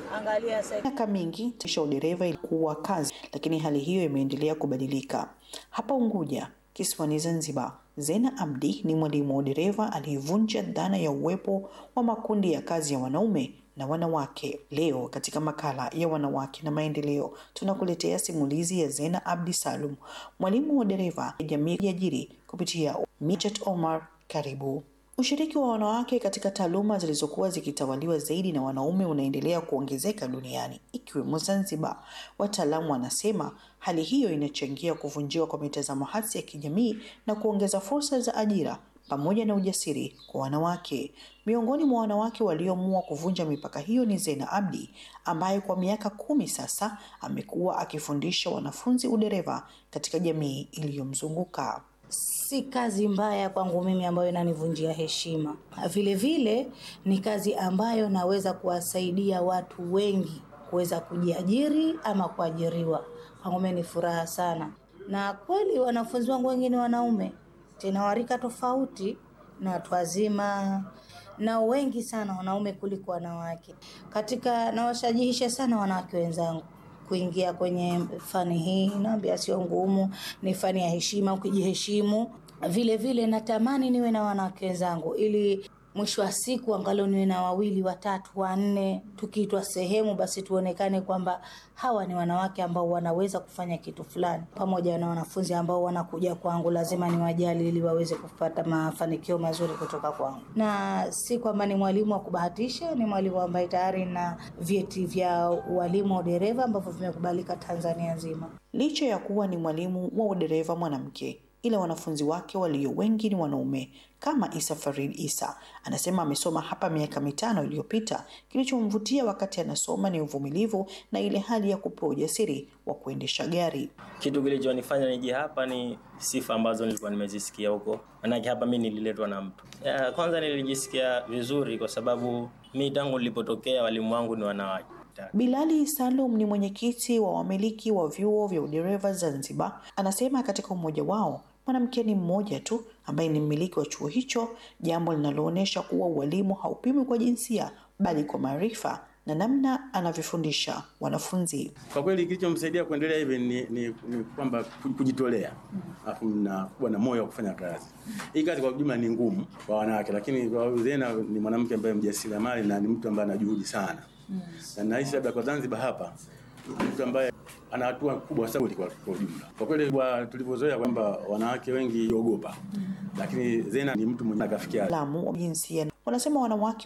Angalia sasa. Miaka mingi tisha udereva ilikuwa kazi, lakini hali hiyo imeendelea kubadilika. Hapa Unguja, kisiwani Zanzibar, Zena Abdi ni mwalimu wa udereva aliyevunja dhana ya uwepo wa makundi ya kazi ya wanaume na wanawake. Leo katika makala ya wanawake na maendeleo, tunakuletea simulizi ya Zena Abdi Salum, mwalimu wa dereva ya jamii ya ajiri kupitia Mijat Omar. Karibu. Ushiriki wa wanawake katika taaluma zilizokuwa zikitawaliwa zaidi na wanaume unaendelea kuongezeka duniani ikiwemo Zanzibar. Wataalamu wanasema hali hiyo inachangia kuvunjiwa kwa mitazamo hasi ya kijamii na kuongeza fursa za ajira pamoja na ujasiri kwa wanawake. Miongoni mwa wanawake walioamua kuvunja mipaka hiyo ni Zena Abdi ambaye kwa miaka kumi sasa amekuwa akifundisha wanafunzi udereva katika jamii iliyomzunguka. Si kazi mbaya kwangu mimi ambayo inanivunjia heshima. Vile vile ni kazi ambayo naweza kuwasaidia watu wengi kuweza kujiajiri ama kuajiriwa. Kwangu mimi ni furaha sana, na kweli wanafunzi wangu wengine wanaume tena warika tofauti na watu wazima na wengi sana wanaume kuliko wanawake. Katika nawashajihisha sana wanawake wenzangu kuingia kwenye fani hii. Naambia sio ngumu, ni fani ya heshima, ukijiheshimu. Vile vile natamani niwe na wanawake wenzangu ili mwisho wa siku angalau niwe na wawili watatu wanne, tukiitwa sehemu basi tuonekane kwamba hawa ni wanawake ambao wanaweza kufanya kitu fulani. Pamoja na wanafunzi ambao wanakuja kwangu, lazima niwajali ili waweze kupata mafanikio mazuri kutoka kwangu, na si kwamba ni mwalimu wa kubahatisha. Ni mwalimu ambaye tayari na vyeti vya ualimu wa udereva ambavyo vimekubalika Tanzania nzima. Licha ya kuwa ni mwalimu wa udereva mwanamke ila wanafunzi wake walio wengi ni wanaume kama Isa Farid Isa anasema amesoma hapa miaka mitano iliyopita. Kilichomvutia wakati anasoma ni uvumilivu na ile hali ya kupewa ujasiri wa kuendesha gari. Kitu kilichonifanya nije hapa ni sifa ambazo nilikuwa nimezisikia huko, manake hapa mi nililetwa na mtu ya, kwanza nilijisikia vizuri kwa sababu mi tangu nilipotokea walimu wangu ni wanawake. Bilali Salum ni mwenyekiti wa wamiliki wa vyuo vya udereva Zanzibar. Anasema katika umoja wao mwanamke ni mmoja tu ambaye ni mmiliki wa chuo hicho, jambo linaloonyesha kuwa ualimu haupimwi kwa jinsia bali kwa maarifa na namna anavyofundisha wanafunzi. Kwa kweli kilichomsaidia kuendelea hivi ni, ni, ni kwamba kujitolea alafu na kuwa na moyo wa kufanya kazi. Hii kazi kwa jumla ni ngumu kwa wanawake, lakini kwa Zena ni mwanamke ambaye mjasiriamali na ni mtu ambaye ana juhudi sana mm. na nahisi labda kwa Zanzibar hapa mtu ambaye ana hatua kubwa sana kwa kwa ujumla. Kwa kweli kwa tulivyozoea kwamba wanawake wengi ogopa mm. lakini Zena ni mtu mwenye akafikia Wataalamu wa jinsia wanasema wanawake